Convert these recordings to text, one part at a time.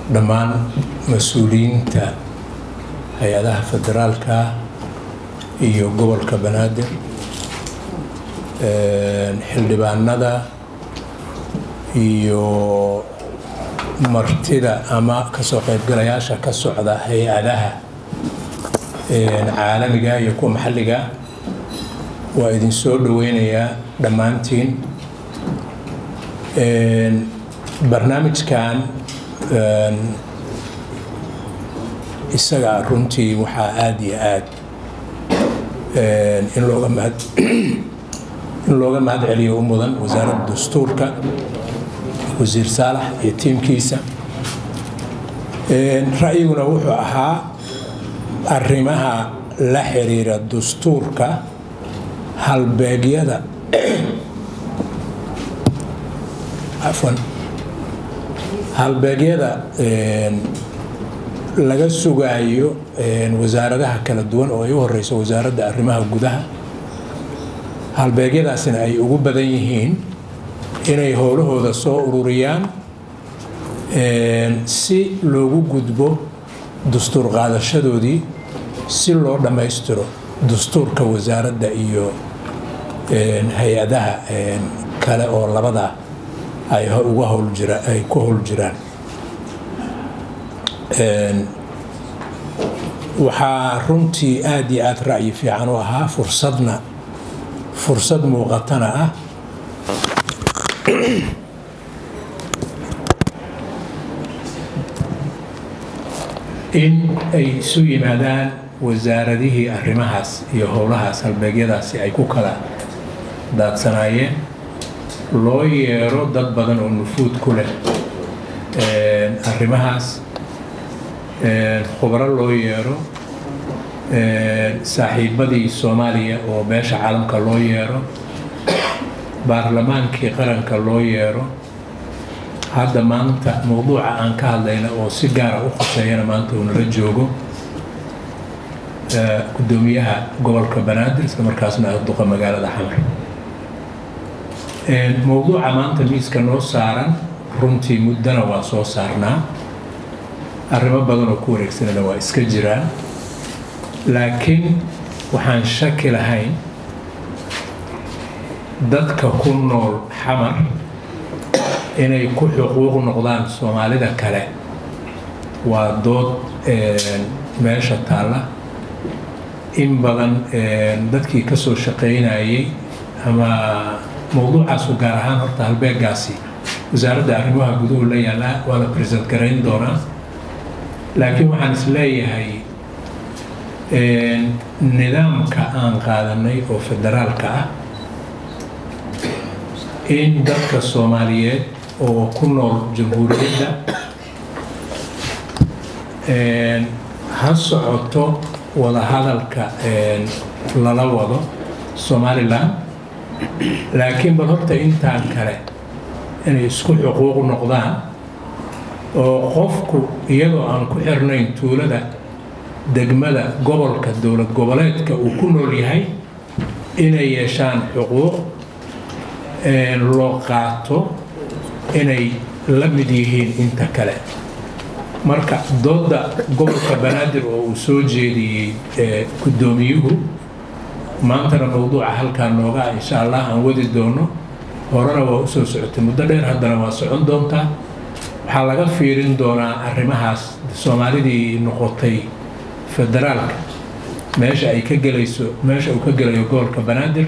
dhammaan mas-uuliyiinta hay-adaha federaalka iyo gobolka banaadir xildhibaanada iyo martida ama kasoo qaybgalayaasha ka socda hay-adaha caalamiga iyo kuwa maxalliga waa idin soo dhoweynayaa dhammaantiin barnaamijkan isaga runtii waxaa aada iyo aad in looga mahad in looga mahad celiyo u mudan wasaaradda dastuurka wasiir saalax iyo tiimkiisa ra'yiguna wuxuu ahaa arrimaha la xiriira dastuurka halbeegyada afwan halbeegyada laga sugaayo wasaaradaha kala duwan oo ay u horeyso wasaaradda arrimaha gudaha halbeegyadaasina ay ugu badan yihiin inay howlahooda soo ururiyaan si loogu gudbo dastuur qaadashadoodii si loo dhammaystiro dastuurka wasaaradda iyo hay-adaha kale oo labada ay uga howljira ay ku howl jiraan waxaa runtii aada iyo aada ra'yi fiican u ahaa fursadna fursad muuqatana ah in ay isu yimaadaan wasaaradihii arrimahaas iyo howlahaas halbeegyadaasi ay ku kala daadsanaayeen loo yeero dad badan oo nufuud ku leh arrimahaas khubro loo yeero saaxiibadii soomaaliya oo beesha caalamka loo yeero baarlamaankii qaranka loo yeero hadda maanta mowduuca aan ka hadlayna oo si gaara u khuseeyana maanta uu nala joogo gudoomiyaha gobolka banaadir isla markaasna ah duqa magaalada xamar mowduuca maanta miiska noo saaran runtii muddana waa soo saarnaa arrimo badan oo ku wareegsanana waa iska jiraan laakiin waxaan shaki lahayn dadka ku nool xamar inay ku xuquuq noqdaan soomaalida kale waa dood meesha taalla in badan dadkii ka soo shaqaynayay ama mowduucaasu gaar ahaan horta halbeegaasi wasaaradda arrimaha guduhu la yaallaa waa la present garayn doonaa laakiin waxaan is leeyahay nidaamka aan qaadanay oo federaalka ah in dadka soomaaliyeed oo ku nool jamhuuriyadda ha socoto wadahadalka lala wado somalilan laakiin bal horta intaan kale inay isku xuquuq noqdaan oo qofku iyadoo aan ku xirnayn tuulada degmada gobolka dowlad goboleedka uu ku nool yahay inay yeeshaan xuquuq loo qaato inay la mid yihiin inta kale marka dooda gobolka banaadir oo uu soo jeediyey guddoomiyuhu maantana mowduuca halkaa noogaa insha allah aan wadi doono horena waa usoo socotay muddo dheer haddana waa socon doontaa waxaa laga fiirin doonaa arrimahaas soomaalidii noqotay federaalka meesha ay ka gelayso meesha uu ka gelayo gobolka banaadir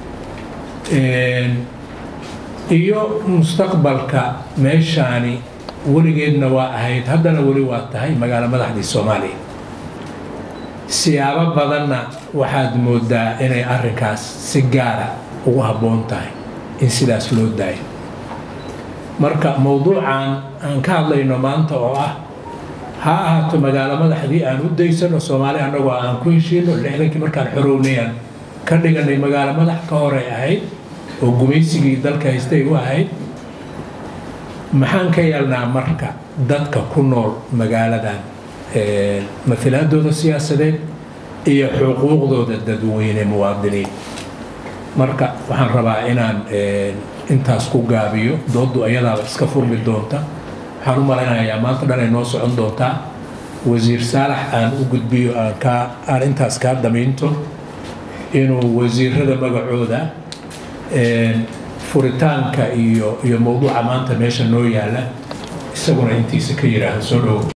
iyo mustaqbalka meeshaani weligeedna waa ahayd haddana weli waa tahay magaalo madaxdii soomaaliya siyaabo badanna waxaad moodaa inay arrinkaas si gaara ugu habboon tahay in sidaas loo daayo marka mowduucan aan ka hadlayno maanta oo ah ha ahaato magaalo madaxdii aan u daysano soomaali annagoo aan ku heshiino lixdankii markaan xorownayaan ka dhiganay magaalo madax ka horey ahayd oo gumaysigii dalka haystay u ahayd maxaan ka yeelnaa marka dadka ku nool magaaladan mailaadooda siyaasadeed iyo xuquuqdooda dadweyne muwaadiniin marka waxaan rabaa inaan intaas ku gaabiyo doodu ayadaaba iska furmi doonta waxaan waxaan u malaynayaa maanta dhan ay noo socon doontaa wasiir saalax aan u gudbiyo aan kaa aan intaas kaa damiinto inuu wasiirada magacooda furitaanka iyo iyo mowduuca maanta meesha noo yaala isaguna intiisa ka yidhaahdo soo dhowo